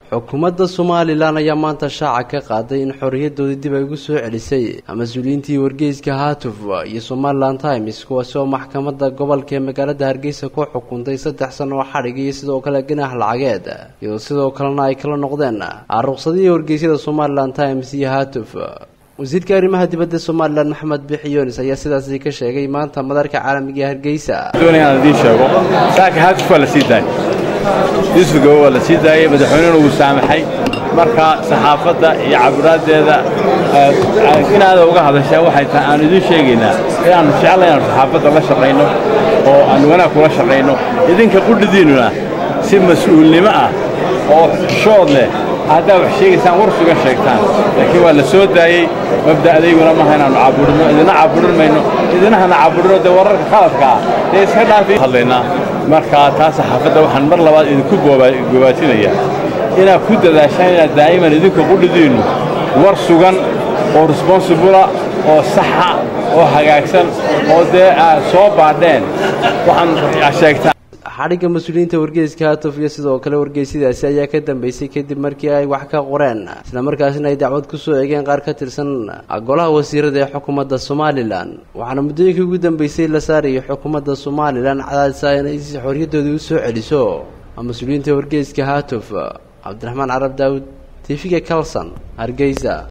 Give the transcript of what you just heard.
xukuumadda somalilan ayaa maanta shaaca ka qaaday in xorriyadoodii dib ay ugu soo celisay mas-uuliyiintii wargeyska haatuf iyo somalilan times kuwaasi oo maxkamadda gobolka ee magaalada hargeysa ku xukuntay saddex sano oo xadhig iyo sidoo kale ganaax lacageed iyadoo sidoo kalena ay kala noqdeen ruqsadihii wargeysyada somalilan times iyo haatuf wasiirka arrimaha dibadda somalilan maxamed bixi yoonis ayaa sidaasi ka sheegay maanta madarka caalamiga ee hargeysa doonayaan idiin sheego saaka haatuf waa la sii daayay yuusufga waa la sii daayey madaxweynena wuu saamaxay marka saxaafadda iyo cabiraaddeeda inaada uga hadashaa waxay tahay aanu idiin sheegaynaa inaannu jeclay inaanu saxaafadda la shaqayno oo aanu wanaag kula shaqayno idinka qudhidiinnuna si mas-uulnimo ah oo shood leh haddaa wax sheegaysaan war sugan sheegtaan laakiin waa la soo daayey mabda'dayguna maaha inaannu caburinno idina caburin mayno idinahana caburinno dee wararka khaladka ah dee iska dhaafi hadlaynaa marka taa saxaafadda waxaan mar labaad idinku gobaatinayaa inaad ku dadaashaan inaad daa'iman idinka qudhidiinnu war sugan oo responsibula oo saxa oo hagaagsan oo dee aad soo baadheen waxaan sheegtaan xadhigga mas-uuliyiinta wargeyska haatuf iyo sidoo kale wargeysyadaasi ayaa ka dambeysay kadib markii ay wax ka qoreen islamarkaasina ay dacwad ku soo eegeen qaar ka tirsan golaha wasiirada ee xukuumadda somalilan waxaana muddooyinkii ugu dambeysay la saarayay xukuumadda somalilan cadaadisa inay si xorriyadoodii u soo celiso mas-uuliyiinta wargeyska haatuf cabdiraxmaan carab daawud tifiga calson hargeysa